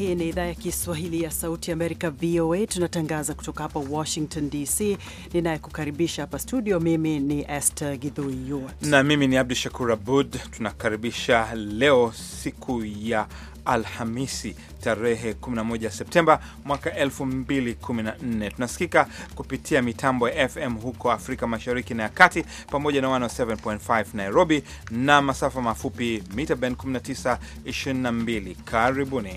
Hii ni idhaa ya Kiswahili ya Sauti ya Amerika, VOA. Tunatangaza kutoka hapa Washington DC. Ninayekukaribisha hapa studio, mimi ni Esther Gidhui Yuart na mimi ni Abdu Shakur Abud. Tunakaribisha leo siku ya Alhamisi tarehe 11 Septemba mwaka 2014. Tunasikika kupitia mitambo ya FM huko Afrika Mashariki na ya Kati pamoja na 107.5 Nairobi na masafa mafupi mita band 19, 22. Karibuni.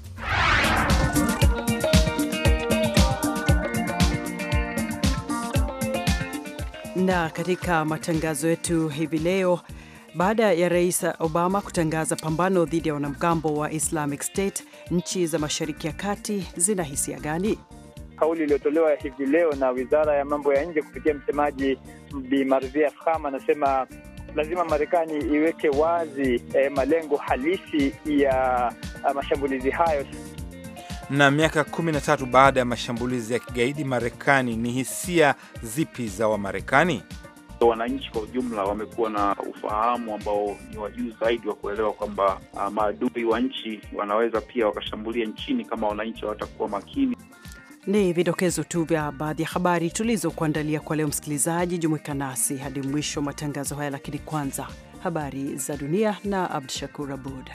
na katika matangazo yetu hivi leo baada ya Rais Obama kutangaza pambano dhidi ya wanamgambo wa Islamic State, nchi za Mashariki ya Kati zina hisia gani? Kauli iliyotolewa hivi leo na Wizara ya Mambo ya Nje kupitia msemaji Bi Marzia Afkham anasema lazima Marekani iweke wazi eh, malengo halisi ya mashambulizi hayo. Na miaka 13 baada ya mashambulizi ya kigaidi Marekani, ni hisia zipi za Wamarekani? Wananchi kwa ujumla wamekuwa na ufahamu ambao ni wa juu zaidi wa kuelewa kwamba uh, maadui wa nchi wanaweza pia wakashambulia nchini kama wananchi hawatakuwa makini. Ni vidokezo tu vya baadhi ya habari tulizokuandalia kwa leo. Msikilizaji, jumuika nasi hadi mwisho wa matangazo haya, lakini kwanza habari za dunia na Abdushakur Abud.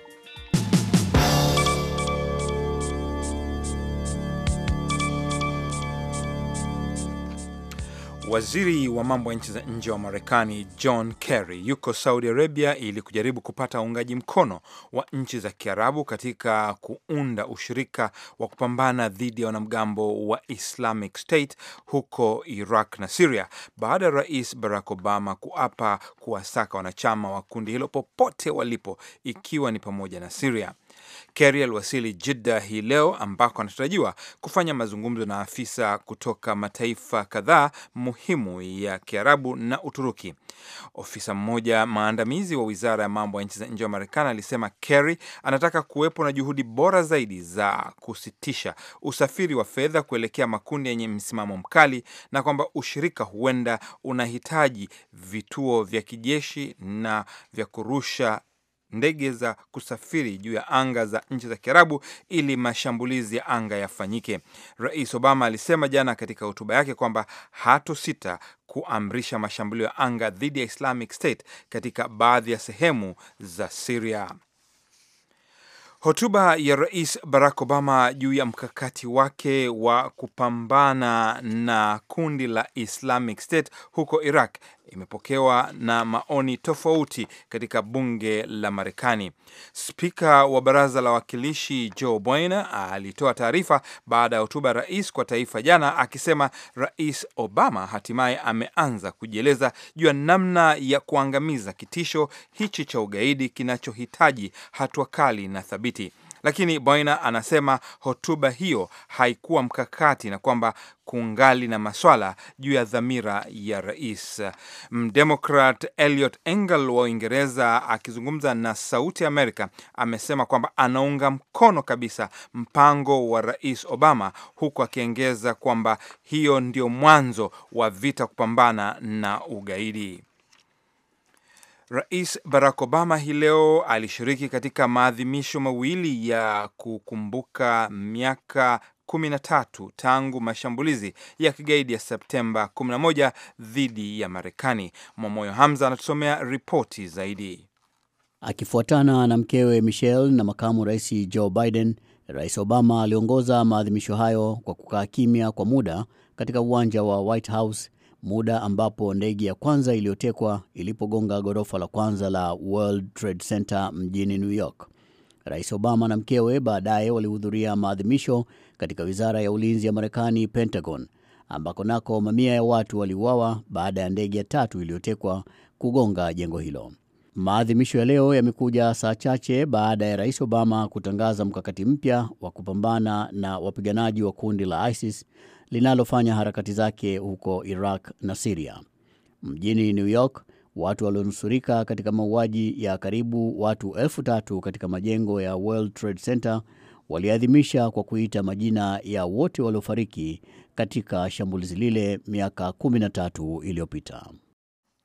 Waziri wa mambo ya nchi za nje wa Marekani John Kerry yuko Saudi Arabia ili kujaribu kupata uungaji mkono wa nchi za Kiarabu katika kuunda ushirika wa kupambana dhidi ya wanamgambo wa Islamic State huko Iraq na Syria baada ya Rais Barack Obama kuapa kuwasaka wanachama wa kundi hilo popote walipo ikiwa ni pamoja na Syria. Kerry aliwasili Jeddah hii leo ambako anatarajiwa kufanya mazungumzo na afisa kutoka mataifa kadhaa muhimu ya Kiarabu na Uturuki. Ofisa mmoja maandamizi wa wizara ya mambo ya nchi za nje wa Marekani alisema Kerry anataka kuwepo na juhudi bora zaidi za kusitisha usafiri wa fedha kuelekea makundi yenye msimamo mkali na kwamba ushirika huenda unahitaji vituo vya kijeshi na vya kurusha ndege za kusafiri juu ya anga za nchi za Kiarabu ili mashambulizi ya anga yafanyike. Rais Obama alisema jana katika hotuba yake kwamba hatosita kuamrisha mashambulio ya anga dhidi ya Islamic State katika baadhi ya sehemu za Syria. Hotuba ya Rais Barack Obama juu ya mkakati wake wa kupambana na kundi la Islamic State huko Iraq imepokewa na maoni tofauti katika bunge la Marekani. Spika wa baraza la wawakilishi Joe Biden alitoa taarifa baada ya hotuba ya rais kwa taifa jana, akisema Rais Obama hatimaye ameanza kujieleza juu ya namna ya kuangamiza kitisho hichi cha ugaidi kinachohitaji hatua kali na thabiti. Lakini Boina anasema hotuba hiyo haikuwa mkakati na kwamba kungali na maswala juu ya dhamira ya rais. Mdemokrat Eliot Engel wa Uingereza akizungumza na Sauti Amerika amesema kwamba anaunga mkono kabisa mpango wa rais Obama, huku akiongeza kwamba hiyo ndio mwanzo wa vita kupambana na ugaidi. Rais Barack Obama hii leo alishiriki katika maadhimisho mawili ya kukumbuka miaka 13 tangu mashambulizi ya kigaidi ya Septemba 11 dhidi ya Marekani. Mwamoyo Hamza anatusomea ripoti zaidi. Akifuatana na mkewe Michelle na makamu rais Joe Biden, Rais Obama aliongoza maadhimisho hayo kwa kukaa kimya kwa muda katika uwanja wa White House muda ambapo ndege ya kwanza iliyotekwa ilipogonga ghorofa la kwanza la World Trade Center mjini New York. Rais Obama na mkewe baadaye walihudhuria maadhimisho katika wizara ya ulinzi ya Marekani, Pentagon, ambako nako mamia ya watu waliuawa baada ya ndege ya tatu iliyotekwa kugonga jengo hilo. Maadhimisho ya leo yamekuja saa chache baada ya Rais Obama kutangaza mkakati mpya wa kupambana na wapiganaji wa kundi la ISIS linalofanya harakati zake huko Iraq na Siria. Mjini New York, watu walionusurika katika mauaji ya karibu watu elfu tatu katika majengo ya World Trade Center waliadhimisha kwa kuita majina ya wote waliofariki katika shambulizi lile miaka 13 iliyopita.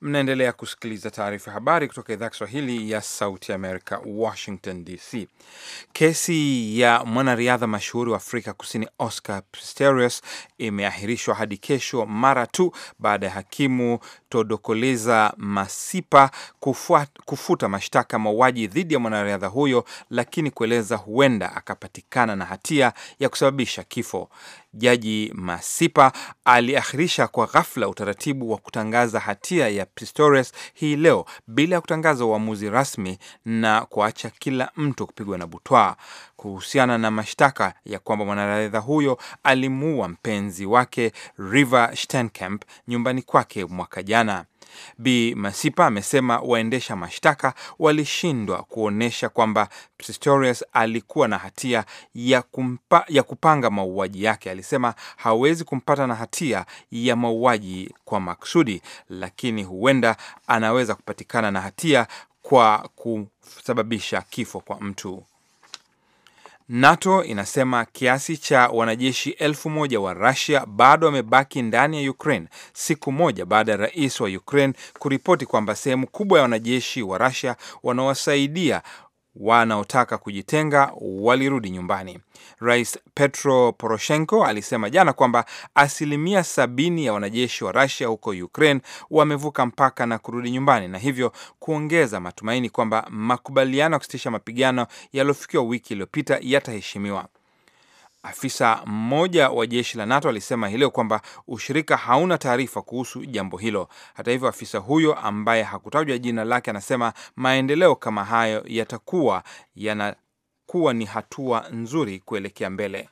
Mnaendelea kusikiliza taarifa ya habari kutoka idhaa ya Kiswahili ya Sauti ya Amerika, Washington DC. Kesi ya mwanariadha mashuhuri wa Afrika Kusini Oscar Pistorius imeahirishwa hadi kesho mara tu baada ya hakimu Todokoleza Masipa kufuat, kufuta mashtaka mauaji dhidi ya mwanariadha huyo, lakini kueleza huenda akapatikana na hatia ya kusababisha kifo. Jaji Masipa aliahirisha kwa ghafla utaratibu wa kutangaza hatia ya Pistorius hii leo bila ya kutangaza uamuzi rasmi na kuacha kila mtu kupigwa na butwaa kuhusiana na mashtaka ya kwamba mwanariadha huyo alimuua mpenzi wake Reeva Steenkamp nyumbani kwake mwaka jana. Bi Masipa amesema waendesha mashtaka walishindwa kuonyesha kwamba Pistorius alikuwa na hatia ya, kumpa, ya kupanga mauaji yake. Alisema hawezi kumpata na hatia ya mauaji kwa maksudi, lakini huenda anaweza kupatikana na hatia kwa kusababisha kifo kwa mtu. NATO inasema kiasi cha wanajeshi elfu moja wa Russia bado wamebaki ndani ya Ukraine siku moja baada ya rais wa Ukraine kuripoti kwamba sehemu kubwa ya wanajeshi wa Russia wanaowasaidia wanaotaka kujitenga walirudi nyumbani. Rais Petro Poroshenko alisema jana kwamba asilimia sabini ya wanajeshi wa Russia huko Ukraine wamevuka mpaka na kurudi nyumbani, na hivyo kuongeza matumaini kwamba makubaliano ya kusitisha mapigano yaliyofikiwa wiki iliyopita yataheshimiwa. Afisa mmoja wa jeshi la NATO alisema hii leo kwamba ushirika hauna taarifa kuhusu jambo hilo. Hata hivyo, afisa huyo ambaye hakutajwa jina lake anasema maendeleo kama hayo yatakuwa yanakuwa ni hatua nzuri kuelekea mbele.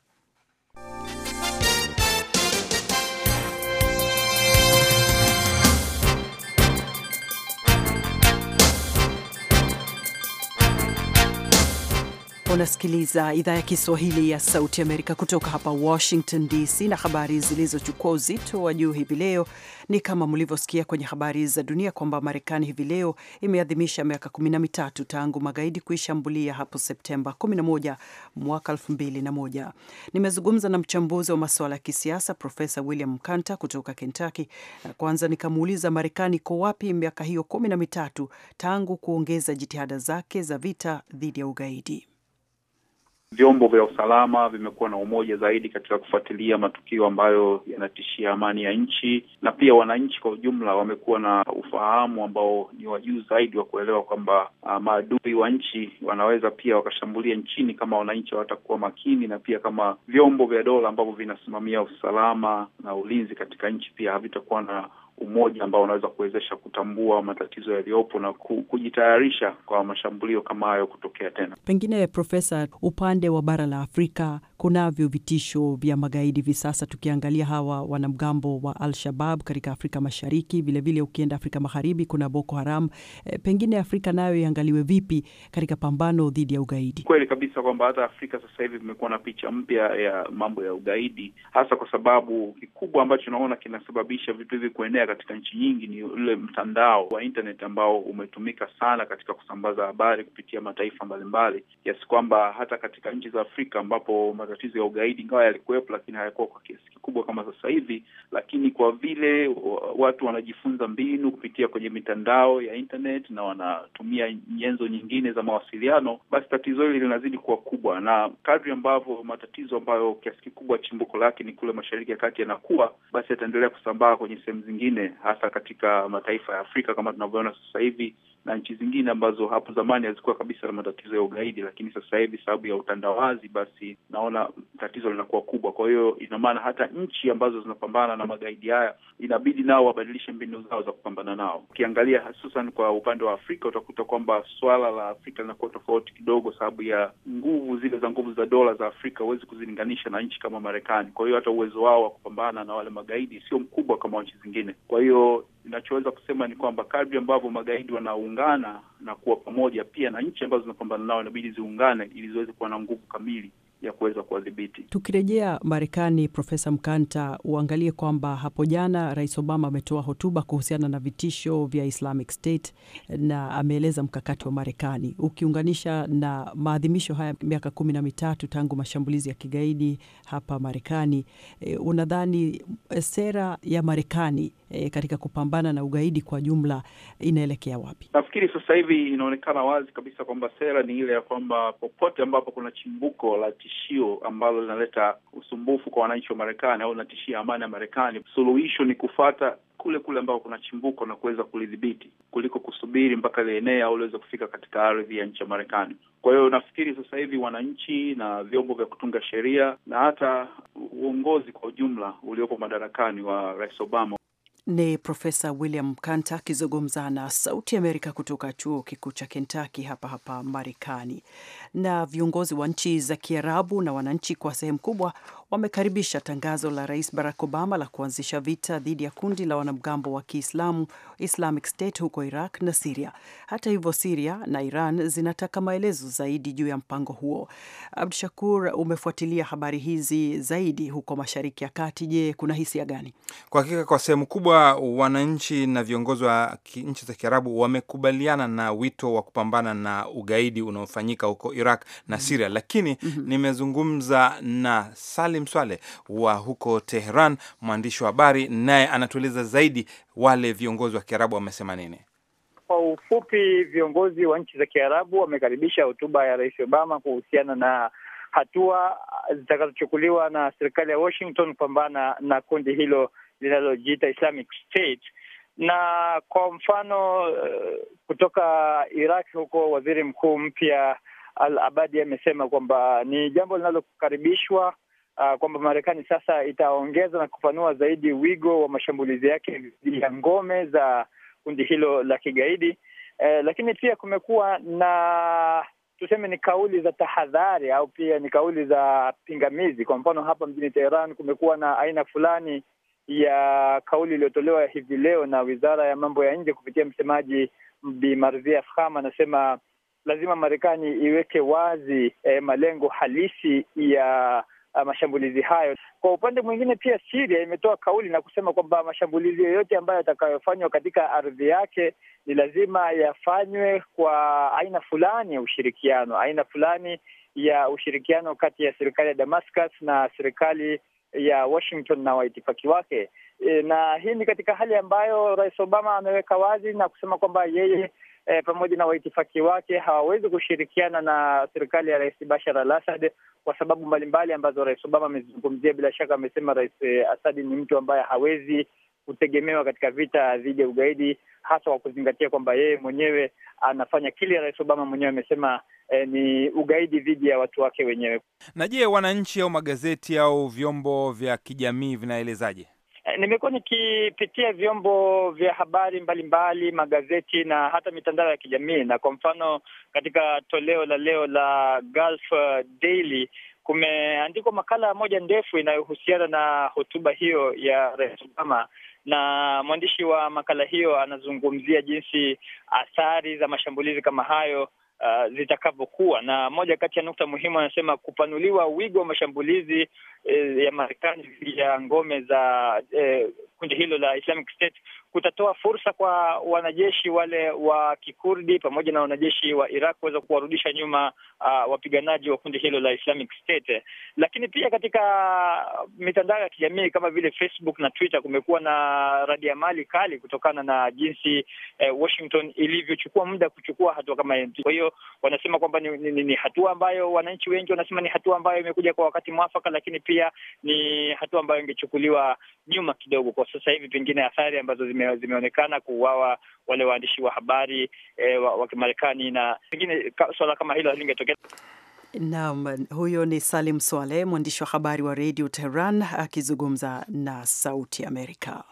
Unasikiliza idhaa ya Kiswahili ya Sauti Amerika kutoka hapa Washington DC, na habari zilizochukua uzito wa juu hivi leo ni kama mlivyosikia kwenye habari za dunia kwamba Marekani hivi leo imeadhimisha miaka kumi na mitatu tangu magaidi kuishambulia hapo Septemba 11 mwaka 2001. Nimezungumza na mchambuzi wa masuala ya kisiasa Profesa William Mkanta kutoka Kentucky, na kwanza nikamuuliza Marekani iko wapi miaka hiyo kumi na mitatu tangu kuongeza jitihada zake za vita dhidi ya ugaidi. Vyombo vya usalama vimekuwa na umoja zaidi katika kufuatilia matukio ambayo yanatishia amani ya nchi, na pia wananchi kwa ujumla wamekuwa na ufahamu ambao ni wa juu zaidi wa kuelewa kwamba uh, maadui wa nchi wanaweza pia wakashambulia nchini kama wananchi hawatakuwa makini, na pia kama vyombo vya dola ambavyo vinasimamia usalama na ulinzi katika nchi pia havitakuwa na umoja ambao unaweza kuwezesha kutambua matatizo yaliyopo na kujitayarisha kwa mashambulio kama hayo kutokea tena. Pengine Profesa, upande wa bara la Afrika kunavyo vitisho vya magaidi hivi sasa, tukiangalia hawa wanamgambo wa Al-Shabab katika Afrika Mashariki, vilevile vile ukienda Afrika Magharibi kuna Boko Haram. E, pengine Afrika nayo iangaliwe vipi katika pambano dhidi ya ugaidi? Kweli kabisa kwamba hata Afrika sasa hivi vimekuwa na picha mpya ya mambo ya ugaidi, hasa kwa sababu kikubwa ambacho naona kinasababisha vitu hivi kuenea katika nchi nyingi ni ule mtandao wa internet ambao umetumika sana katika kusambaza habari kupitia mataifa mbalimbali, kiasi kwamba hata katika nchi za Afrika ambapo matatizo ya ugaidi ingawa yalikuwepo, lakini hayakuwa kwa kiasi kikubwa kama sasa hivi. Lakini kwa vile watu wanajifunza mbinu kupitia kwenye mitandao ya internet na wanatumia nyenzo nyingine za mawasiliano, basi tatizo hili linazidi kuwa kubwa, na kadri ambavyo matatizo ambayo kiasi kikubwa chimbuko lake ni kule Mashariki ya Kati yanakuwa, basi yataendelea kusambaa kwenye sehemu zingine hasa katika mataifa ya Afrika kama tunavyoona sasa hivi na nchi zingine ambazo hapo zamani hazikuwa kabisa na matatizo ya ugaidi, lakini sasa hivi sababu ya utandawazi, basi naona tatizo linakuwa kubwa. Kwa hiyo ina maana hata nchi ambazo zinapambana na magaidi haya inabidi nao wabadilishe mbinu zao za kupambana nao. Ukiangalia hususan kwa upande wa Afrika utakuta kwamba swala la Afrika linakuwa tofauti kidogo, sababu ya nguvu zile za nguvu za dola za Afrika huwezi kuzilinganisha na nchi kama Marekani. Kwa hiyo hata uwezo wao wa kupambana na wale magaidi sio mkubwa kama nchi zingine. Kwa hiyo inachoweza kusema ni kwamba kadri ambavyo magaidi wanaungana na kuwa pamoja, pia na nchi ambazo zinapambana nao inabidi ziungane ili ziweze kuwa na nguvu kamili ya kuweza kuwadhibiti. Tukirejea Marekani, Profesa Mkanta, uangalie kwamba hapo jana Rais Obama ametoa hotuba kuhusiana na vitisho vya Islamic State na ameeleza mkakati wa Marekani ukiunganisha na maadhimisho haya miaka kumi na mitatu tangu mashambulizi ya kigaidi hapa Marekani. E, unadhani sera ya Marekani e, katika kupambana na ugaidi kwa jumla inaelekea wapi? Nafikiri sasa hivi inaonekana wazi kabisa kwamba sera ni ile ya kwamba popote ambapo kuna chimbuko la tishio ambalo linaleta usumbufu kwa wananchi wa Marekani au linatishia amani ya Marekani, suluhisho ni kufata kule kule ambako kuna chimbuko na kuweza kulidhibiti kuliko kusubiri mpaka lienee au liweze kufika katika ardhi ya nchi ya Marekani. Kwa hiyo nafikiri sasa hivi wananchi na vyombo vya kutunga sheria na hata uongozi kwa ujumla uliopo madarakani wa Rais Obama ni Profesa William Kanta akizungumza na Sauti Amerika kutoka chuo kikuu cha Kentucky hapa hapa Marekani. Na viongozi wa nchi za Kiarabu na wananchi kwa sehemu kubwa wamekaribisha tangazo la Rais Barack Obama la kuanzisha vita dhidi ya kundi la wanamgambo wa Kiislamu Islamic State huko Iraq na Siria. Hata hivyo, Siria na Iran zinataka maelezo zaidi juu ya mpango huo. Abdu Shakur, umefuatilia habari hizi zaidi huko Mashariki ya Kati. Je, kuna hisia gani? Kwa hakika, kwa sehemu kubwa wananchi na viongozi wa nchi za Kiarabu wamekubaliana na wito wa kupambana na ugaidi unaofanyika huko Iraq na Siria, lakini mm -hmm. nimezungumza na Salim Swale wa huko Tehran, mwandishi wa habari, naye anatueleza zaidi wale viongozi wa Kiarabu wamesema nini. Kwa ufupi, viongozi wa nchi za Kiarabu wamekaribisha hotuba ya Rais Obama kuhusiana na hatua zitakazochukuliwa na serikali ya Washington kupambana na kundi hilo linalojiita Islamic State. Na kwa mfano kutoka Iraq huko, waziri mkuu mpya Al Abadi amesema kwamba ni jambo linalokaribishwa Uh, kwamba Marekani sasa itaongeza na kupanua zaidi wigo wa mashambulizi yake dhidi ya ngome za kundi hilo la kigaidi. Uh, lakini pia kumekuwa na tuseme ni kauli za tahadhari au pia ni kauli za pingamizi. Kwa mfano hapa mjini Teheran kumekuwa na aina fulani ya kauli iliyotolewa hivi leo na Wizara ya Mambo ya Nje kupitia msemaji Bi Marzia Afkham, anasema lazima Marekani iweke wazi eh, malengo halisi ya Uh, mashambulizi hayo. Kwa upande mwingine, pia Syria imetoa kauli na kusema kwamba mashambulizi yoyote ambayo yatakayofanywa katika ardhi yake ni lazima yafanywe kwa aina fulani ya ushirikiano, aina fulani ya ushirikiano kati ya serikali ya Damascus na serikali ya Washington na waitifaki wake. E, na hii ni katika hali ambayo Rais Obama ameweka wazi na kusema kwamba yeye E, pamoja na waitifaki wake hawawezi kushirikiana na serikali ya Rais Bashar al-Assad kwa sababu mbalimbali ambazo Rais Obama amezungumzia. Bila shaka amesema Rais Assad ni mtu ambaye hawezi kutegemewa katika vita dhidi ya ugaidi, hasa kwa kuzingatia kwamba yeye mwenyewe anafanya kile Rais Obama mwenyewe amesema eh, ni ugaidi dhidi ya watu wake wenyewe. Na je, wananchi au magazeti au vyombo vya kijamii vinaelezaje? Nimekuwa nikipitia vyombo vya habari mbalimbali, magazeti na hata mitandao ya kijamii, na kwa mfano katika toleo la leo la Gulf Daily kumeandikwa makala moja ndefu inayohusiana na hotuba hiyo ya Rais Obama, na mwandishi wa makala hiyo anazungumzia jinsi athari za mashambulizi kama hayo Uh, zitakavyokuwa na moja kati ya nukta muhimu anasema kupanuliwa wigo wa mashambulizi eh, ya Marekani dhidi ya ngome za eh, kundi hilo la Islamic State kutatoa fursa kwa wanajeshi wale wa Kikurdi pamoja na wanajeshi wa Iraq kuweza kuwarudisha nyuma uh, wapiganaji wa kundi hilo la Islamic State. Lakini pia katika mitandao ya kijamii kama vile Facebook na Twitter kumekuwa na radiamali kali kutokana na jinsi eh, Washington ilivyochukua muda kuchukua hatua kama hiyo. Kwa hiyo wanasema kwamba ni, ni, ni hatua ambayo wananchi wengi wanasema ni hatua ambayo imekuja kwa wakati mwafaka, lakini pia ni hatua ambayo ingechukuliwa nyuma kidogo. Kwa sasa hivi pengine athari ambazo zime, zimeonekana kuuawa wale waandishi wa habari eh, wa, wa Kimarekani na pengine ka, swala kama hilo halingetokea. Naam, huyo ni Salim Swaleh, mwandishi wa habari wa Radio Tehran akizungumza na Sauti Amerika.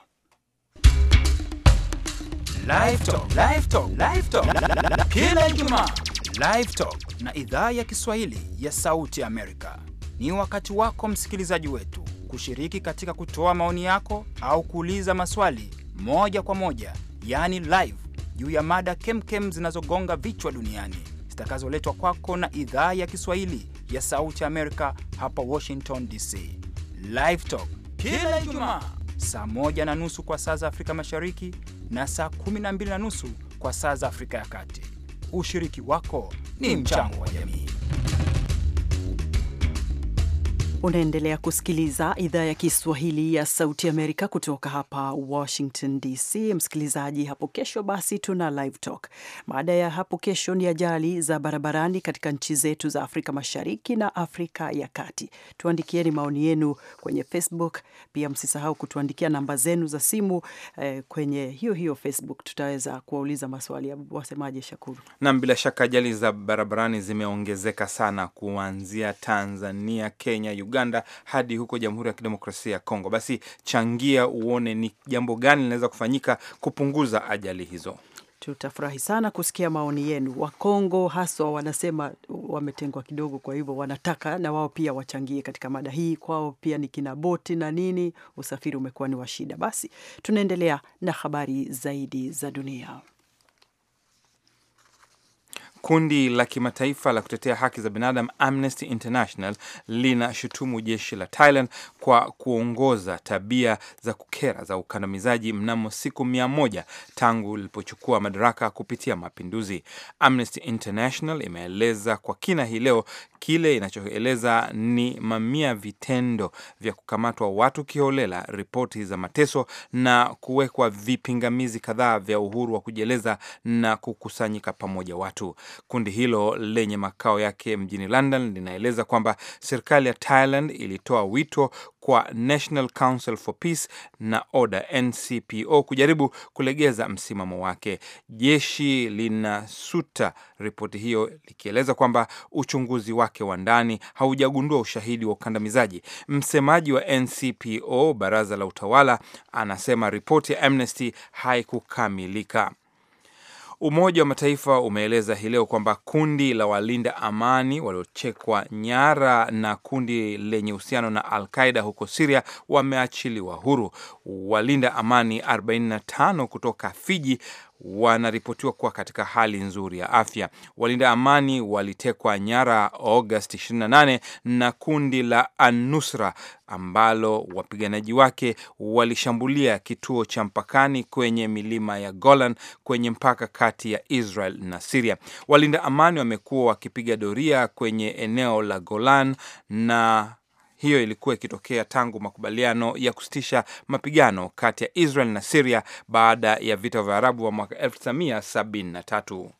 Kila Ijumaa Live Talk na idhaa ya Kiswahili ya Sauti Amerika ni wakati wako msikilizaji wetu kushiriki katika kutoa maoni yako au kuuliza maswali moja kwa moja, yaani live, juu ya mada kemkem zinazogonga vichwa duniani zitakazoletwa kwako na idhaa ya Kiswahili ya Sauti Amerika hapa Washington DC. Live Talk kila Ijumaa saa moja na nusu kwa saa za Afrika Mashariki na saa kumi na mbili na nusu kwa saa za Afrika ya Kati. Ushiriki wako ni mchango wa jamii. Unaendelea kusikiliza idhaa ya Kiswahili ya Sauti Amerika kutoka hapa Washington DC. Msikilizaji, hapo kesho basi tuna live talk. Baada ya hapo kesho ni ajali za barabarani katika nchi zetu za Afrika Mashariki na Afrika ya Kati. Tuandikieni maoni yenu kwenye Facebook, pia msisahau kutuandikia namba zenu za simu eh, kwenye hiyo hiyo Facebook. Tutaweza kuwauliza maswali. Wasemaje, Shakuru? Nam, bila shaka ajali za barabarani zimeongezeka sana kuanzia Tanzania, Kenya, Uganda hadi huko Jamhuri ya Kidemokrasia ya Kongo. Basi changia uone ni jambo gani linaweza kufanyika kupunguza ajali hizo. Tutafurahi sana kusikia maoni yenu. Wakongo haswa wanasema wametengwa kidogo, kwa hivyo wanataka na wao pia wachangie katika mada hii. Kwao pia ni kina boti na nini, usafiri umekuwa ni wa shida. Basi tunaendelea na habari zaidi za dunia. Kundi la kimataifa la kutetea haki za binadamu Amnesty International linashutumu jeshi la Thailand kwa kuongoza tabia za kukera za ukandamizaji mnamo siku mia moja tangu lilipochukua madaraka kupitia mapinduzi. Amnesty International imeeleza kwa kina hii leo kile inachoeleza ni mamia vitendo vya kukamatwa watu kiholela, ripoti za mateso na kuwekwa vipingamizi kadhaa vya uhuru wa kujieleza na kukusanyika pamoja watu. Kundi hilo lenye makao yake mjini London linaeleza kwamba serikali ya Thailand ilitoa wito kwa National Council for Peace na Order NCPO kujaribu kulegeza msimamo wake. Jeshi linasuta ripoti hiyo likieleza kwamba uchunguzi wake wa ndani haujagundua ushahidi wa ukandamizaji. Msemaji wa NCPO, baraza la utawala, anasema ripoti ya Amnesty haikukamilika. Umoja wa Mataifa umeeleza hii leo kwamba kundi la walinda amani waliochekwa nyara na kundi lenye uhusiano na Al Qaida huko Siria wameachiliwa huru. Walinda amani 45 kutoka Fiji wanaripotiwa kuwa katika hali nzuri ya afya. Walinda amani walitekwa nyara Agosti 28 na kundi la Anusra ambalo wapiganaji wake walishambulia kituo cha mpakani kwenye milima ya Golan kwenye mpaka kati ya Israel na Siria. Walinda amani wamekuwa wakipiga doria kwenye eneo la Golan na hiyo ilikuwa ikitokea tangu makubaliano ya kusitisha mapigano kati ya Israel na Syria baada ya vita vya Arabu wa mwaka 1973.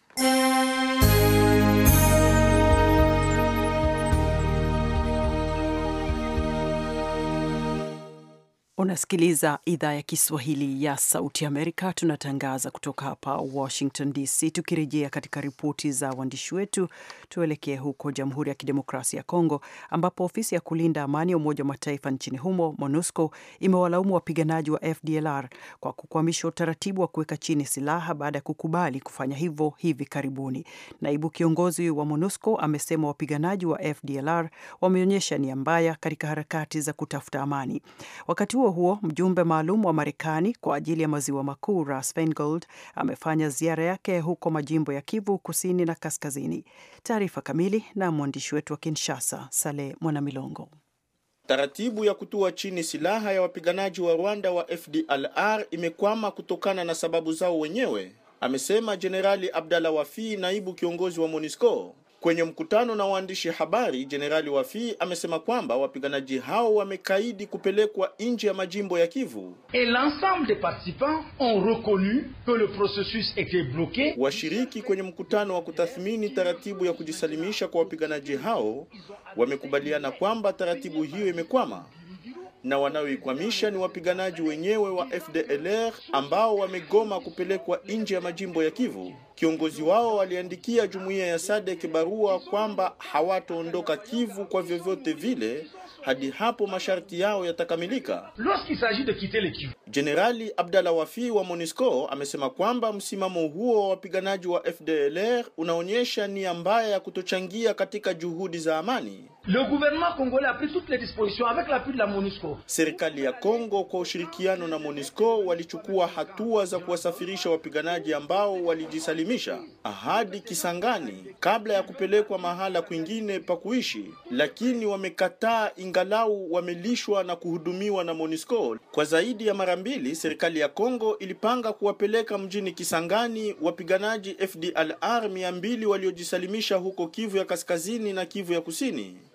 Unasikiliza idhaa ya Kiswahili ya Sauti Amerika. Tunatangaza kutoka hapa Washington DC. Tukirejea katika ripoti za waandishi wetu, tuelekee huko Jamhuri ya Kidemokrasia ya Kongo, ambapo ofisi ya kulinda amani ya Umoja wa Mataifa nchini humo, MONUSCO, imewalaumu wapiganaji wa FDLR kwa kukwamisha utaratibu wa kuweka chini silaha baada ya kukubali kufanya hivyo hivi karibuni. Naibu kiongozi wa MONUSCO amesema wapiganaji wa FDLR wameonyesha nia mbaya katika harakati za kutafuta amani. Wakati huo huo, mjumbe maalum wa Marekani kwa ajili ya maziwa makuu Russ Feingold amefanya ziara yake huko majimbo ya Kivu kusini na kaskazini. Taarifa kamili na mwandishi wetu wa Kinshasa, Saleh Mwanamilongo. Taratibu ya kutua chini silaha ya wapiganaji wa Rwanda wa FDLR imekwama kutokana na sababu zao wenyewe, amesema Jenerali Abdalla Wafi, naibu kiongozi wa MONUSCO. Kwenye mkutano na waandishi habari, Jenerali Wafi amesema kwamba wapiganaji hao wamekaidi kupelekwa nje ya majimbo ya Kivu. Et l'ensemble des participants ont reconnu que le processus était bloqué. Washiriki kwenye mkutano wa kutathmini taratibu ya kujisalimisha kwa wapiganaji hao wamekubaliana kwamba taratibu hiyo imekwama na wanaoikwamisha ni wapiganaji wenyewe wa FDLR ambao wamegoma kupelekwa nje ya majimbo ya Kivu. Kiongozi wao waliandikia jumuiya ya SADC barua kwamba hawataondoka Kivu kwa vyovyote vile hadi hapo masharti yao yatakamilika. Lorsqu'il s'agit de quitter le Kivu, Jenerali Abdalla Wafi wa MONUSCO amesema kwamba msimamo huo wa wapiganaji wa FDLR unaonyesha nia mbaya ya kutochangia katika juhudi za amani. le gouvernement congolais a pris toutes les dispositions avec l'appui de la MONUSCO. Serikali ya Kongo kwa ushirikiano na MONUSCO walichukua hatua za kuwasafirisha wapiganaji ambao walijisalimisha hadi Kisangani kabla ya kupelekwa mahala kwingine pa kuishi, lakini wamekataa, ingalau wamelishwa na kuhudumiwa na MONUSCO. Kwa zaidi ya mara mbili, serikali ya Kongo ilipanga kuwapeleka mjini Kisangani wapiganaji FDLR 200 waliojisalimisha huko Kivu ya Kaskazini na Kivu ya Kusini.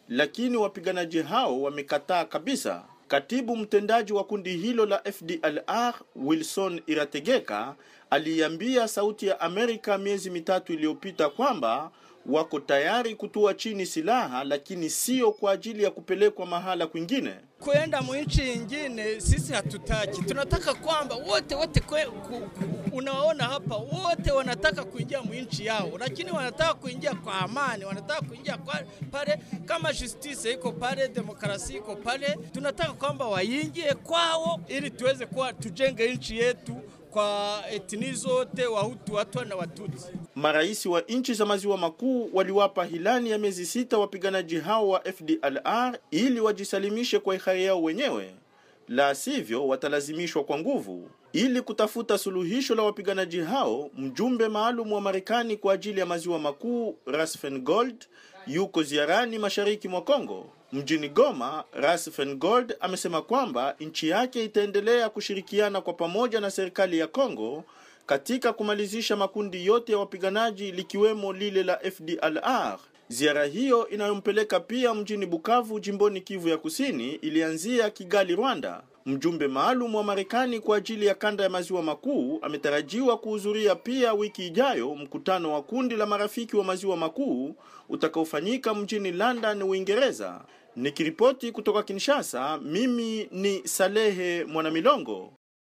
lakini wapiganaji hao wamekataa kabisa. Katibu mtendaji wa kundi hilo la FDLR Wilson Irategeka aliambia Sauti ya Amerika miezi mitatu iliyopita kwamba wako tayari kutua chini silaha, lakini sio kwa ajili ya kupelekwa mahala kwingine. Kwenda mwinchi ingine sisi hatutaki, tunataka kwamba wote wote kwe, ku, ku, unaona hapa wote wanataka kuingia mwinchi yao, lakini wanataka kuingia kwa amani, wanataka kuingia kwa pale, kama justice iko pale, demokrasia iko pale, tunataka kwamba waingie kwao ili tuweze kuwa tujenge nchi yetu kwa etni zote, Wahutu, Watwa na Watutsi. Marais wa nchi za maziwa makuu waliwapa hilani ya miezi sita wapiganaji hao wa FDLR ili wajisalimishe kwa hiari yao wenyewe, la sivyo watalazimishwa kwa nguvu. Ili kutafuta suluhisho la wapiganaji hao, mjumbe maalum wa Marekani kwa ajili ya maziwa makuu Rasfengold yuko ziarani mashariki mwa Kongo. Mjini Goma, Rasfengold amesema kwamba nchi yake itaendelea kushirikiana kwa pamoja na serikali ya Kongo katika kumalizisha makundi yote ya wapiganaji likiwemo lile la FDLR. Ziara hiyo inayompeleka pia mjini Bukavu jimboni Kivu ya Kusini ilianzia Kigali, Rwanda. Mjumbe maalum wa Marekani kwa ajili ya kanda ya maziwa makuu ametarajiwa kuhudhuria pia wiki ijayo mkutano wa kundi la marafiki wa maziwa makuu utakaofanyika mjini London, Uingereza. Nikiripoti kutoka Kinshasa, mimi ni Salehe Mwanamilongo.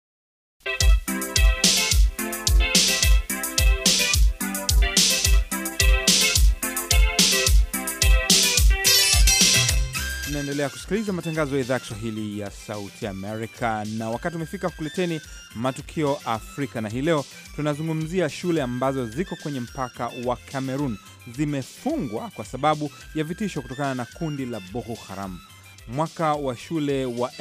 Tunaendelea kusikiliza matangazo ya idhaa ya Kiswahili ya Sauti Amerika, na wakati umefika kukuleteni matukio Afrika, na hii leo tunazungumzia shule ambazo ziko kwenye mpaka wa Cameroon zimefungwa kwa sababu ya vitisho kutokana na kundi la Boko Haram. Mwaka wa shule wa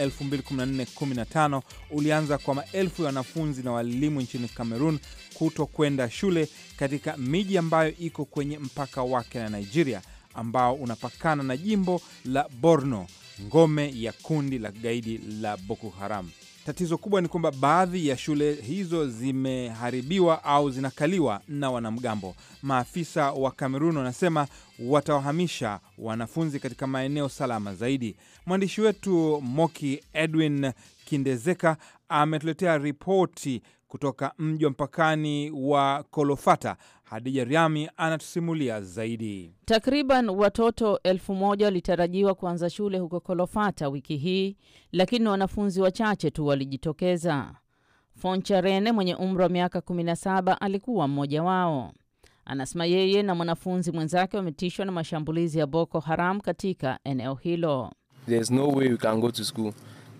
2014-15 ulianza kwa maelfu ya wanafunzi na walimu nchini Cameroon kuto kwenda shule katika miji ambayo iko kwenye mpaka wake na Nigeria ambao unapakana na jimbo la Borno, ngome ya kundi la kigaidi la Boko Haram. Tatizo kubwa ni kwamba baadhi ya shule hizo zimeharibiwa au zinakaliwa na wanamgambo. Maafisa wa Kamerun wanasema watawahamisha wanafunzi katika maeneo salama zaidi. Mwandishi wetu Moki Edwin Kindezeka ametuletea ripoti kutoka mji wa mpakani wa Kolofata. Hadija Riami anatusimulia zaidi. Takriban watoto elfu moja walitarajiwa kuanza shule huko Kolofata wiki hii, lakini wanafunzi wachache tu walijitokeza. Foncha Rene mwenye umri wa miaka 17 alikuwa mmoja wao. Anasema yeye na mwanafunzi mwenzake wametishwa na mashambulizi ya Boko Haram katika eneo hilo. no way we can go to school.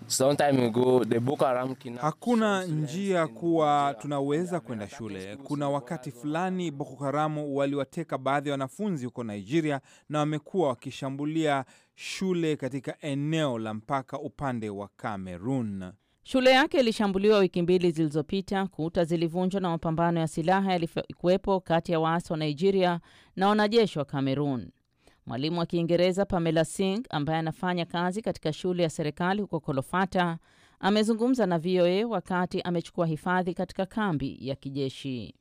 Ago, the Boko Haram hakuna njia kuwa tunaweza kwenda shule. Kuna wakati fulani Boko Haramu waliwateka baadhi ya wanafunzi huko Nigeria na wamekuwa wakishambulia shule katika eneo la mpaka upande wa Cameroon. Shule yake ilishambuliwa wiki mbili zilizopita. Kuta zilivunjwa na mapambano ya silaha yalikuwepo kati ya waasi wa Nigeria na wanajeshi wa Cameroon. Mwalimu wa Kiingereza Pamela Singh ambaye anafanya kazi katika shule ya serikali huko Kolofata amezungumza na VOA wakati amechukua hifadhi katika kambi ya kijeshi.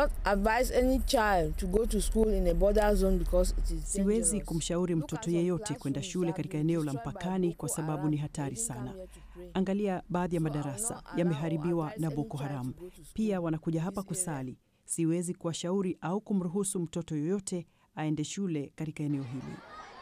Siwezi kumshauri mtoto yeyote kwenda shule katika eneo la mpakani kwa sababu ni hatari sana. Angalia, baadhi ya madarasa yameharibiwa na Boko Haram. Pia wanakuja hapa kusali. Siwezi kuwashauri au kumruhusu mtoto yoyote aende shule katika eneo hili.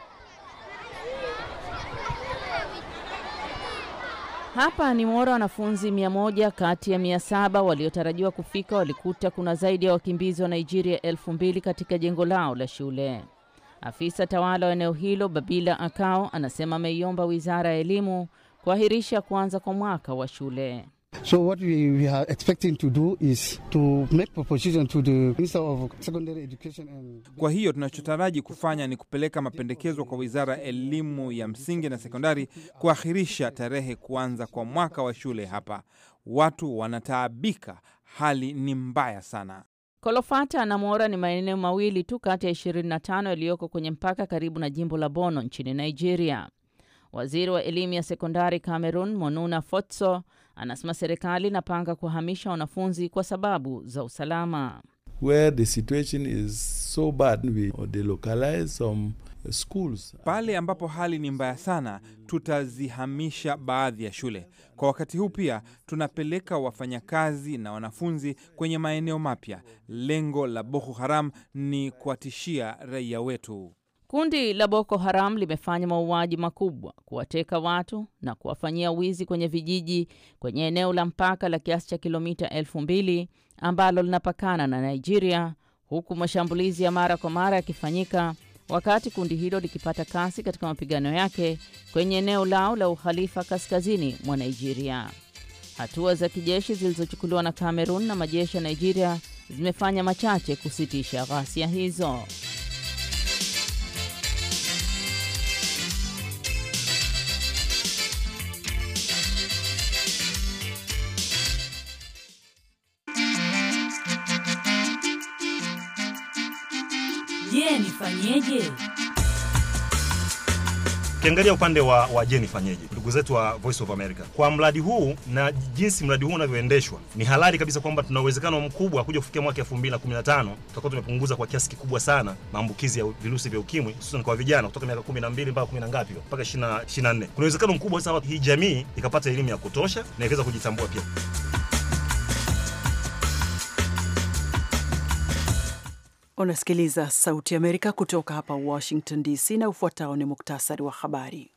Hapa ni Mora, wanafunzi mia moja kati ya mia saba waliotarajiwa kufika walikuta kuna zaidi ya wakimbizi wa Nigeria elfu mbili katika jengo lao la shule. Afisa tawala wa eneo hilo Babila Akao anasema ameiomba wizara ya elimu kuahirisha kuanza kwa mwaka wa shule. So what we, we are expecting to do is to make proposition to the Minister of Secondary Education and... Kwa hiyo tunachotaraji kufanya ni kupeleka mapendekezo kwa Wizara ya Elimu ya Msingi na Sekondari kuahirisha tarehe kuanza kwa mwaka wa shule hapa. Watu wanataabika, hali ni mbaya sana. Kolofata na Mora ni maeneo mawili tu kati ya 25 yaliyoko kwenye mpaka karibu na jimbo la Bono nchini Nigeria. Waziri wa elimu ya sekondari Cameroon, Monuna Fotso, anasema serikali inapanga kuhamisha wanafunzi kwa sababu za usalama. where the situation is so bad we delocalize some schools. Pale ambapo hali ni mbaya sana, tutazihamisha baadhi ya shule. Kwa wakati huu pia tunapeleka wafanyakazi na wanafunzi kwenye maeneo mapya. Lengo la Boko Haram ni kuwatishia raia wetu. Kundi la Boko Haram limefanya mauaji makubwa, kuwateka watu na kuwafanyia wizi kwenye vijiji kwenye eneo la mpaka la kiasi cha kilomita elfu mbili ambalo linapakana na Nigeria, huku mashambulizi ya mara kwa mara yakifanyika wakati kundi hilo likipata kasi katika mapigano yake kwenye eneo lao la ukhalifa kaskazini mwa Nigeria. Hatua za kijeshi zilizochukuliwa na Cameroon na majeshi ya Nigeria zimefanya machache kusitisha ghasia hizo. Je, nifanyeje? Ukiangalia upande wa, wa je nifanyeje, ndugu zetu wa Voice of America, kwa mradi huu na jinsi mradi huu unavyoendeshwa, ni halali kabisa kwamba tuna uwezekano mkubwa kuja kufikia mwaka 2015 tutakuwa tumepunguza kwa kiasi kikubwa sana maambukizi ya virusi vya ukimwi, hususan kwa vijana kutoka miaka 12 mpaka 10 ngapi mpaka 24. Kuna uwezekano mkubwa sana hii jamii ikapata elimu ya kutosha na ikaweza kujitambua pia. Unasikiliza Sauti ya Amerika kutoka hapa Washington DC, na ufuatao ni muktasari wa habari.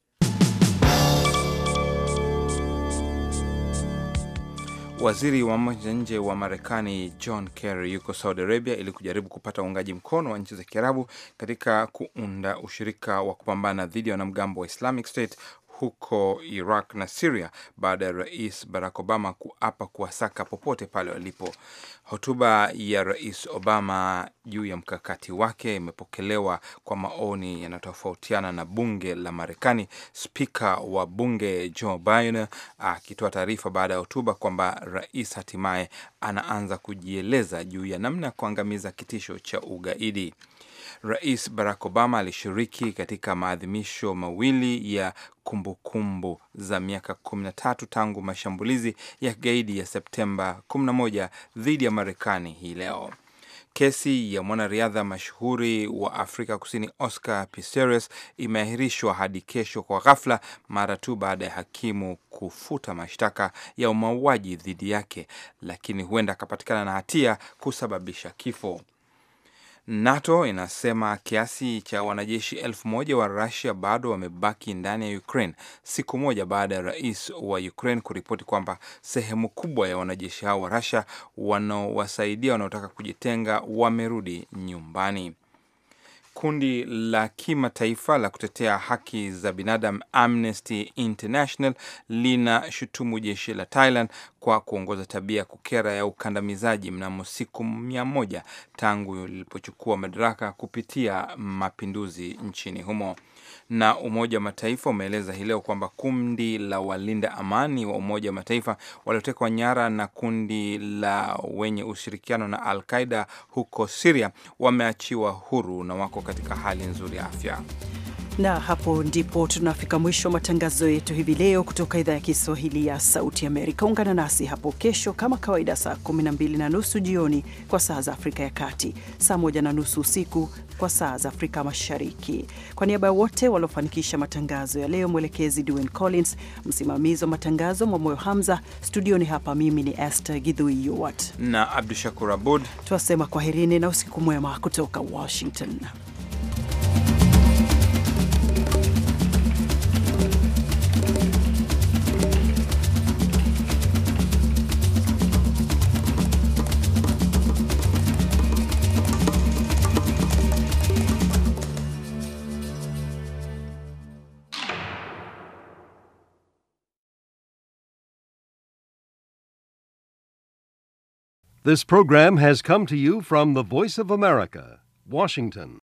Waziri wa mambo ya nje wa Marekani John Kerry yuko Saudi Arabia ili kujaribu kupata uungaji mkono wa nchi za Kiarabu katika kuunda ushirika wa kupambana dhidi ya wanamgambo wa Islamic State huko Iraq na Syria baada ya Rais Barack Obama kuapa kuwasaka popote pale walipo. Hotuba ya Rais Obama juu ya mkakati wake imepokelewa kwa maoni yanayotofautiana na bunge la Marekani, spika wa bunge Joe Biden akitoa taarifa baada ya hotuba kwamba rais hatimaye anaanza kujieleza juu ya namna ya kuangamiza kitisho cha ugaidi. Rais Barack Obama alishiriki katika maadhimisho mawili ya kumbukumbu kumbu za miaka 13 tangu mashambulizi ya kigaidi ya Septemba 11 dhidi ya Marekani hii leo. Kesi ya mwanariadha mashuhuri wa Afrika Kusini Oscar Pistorius imeahirishwa hadi kesho kwa ghafla mara tu baada ya hakimu kufuta mashtaka ya mauaji dhidi yake, lakini huenda akapatikana na hatia kusababisha kifo. NATO inasema kiasi cha wanajeshi elfu moja wa Russia bado wamebaki ndani ya Ukraine siku moja baada ya rais wa Ukraine kuripoti kwamba sehemu kubwa ya wanajeshi hao wa Russia wanaowasaidia wanaotaka kujitenga wamerudi nyumbani. Kundi la kimataifa la kutetea haki za binadamu Amnesty International linashutumu jeshi la Thailand kwa kuongoza tabia ya kukera ya ukandamizaji mnamo siku mia moja tangu lilipochukua madaraka kupitia mapinduzi nchini humo. Na Umoja wa Mataifa umeeleza hii leo kwamba kundi la walinda amani wa Umoja wa Mataifa waliotekwa nyara na kundi la wenye ushirikiano na Al Qaida huko Siria wameachiwa huru na wako katika hali nzuri ya afya. Na hapo ndipo tunafika mwisho wa matangazo yetu hivi leo kutoka idhaa ya Kiswahili ya Sauti Amerika. Ungana nasi hapo kesho kama kawaida, saa 12 na nusu jioni kwa saa za Afrika ya Kati, saa 1 na nusu usiku kwa saa za Afrika Mashariki. Kwa niaba ya wote waliofanikisha matangazo ya leo, mwelekezi Dwayne Collins, msimamizi wa matangazo Mwamoyo Hamza, studioni hapa mimi ni Esther Gidhui Yuwat na Abdu Shakur Abud, twasema kwaherini na usiku mwema kutoka Washington. This program has come to you from the Voice of America, Washington.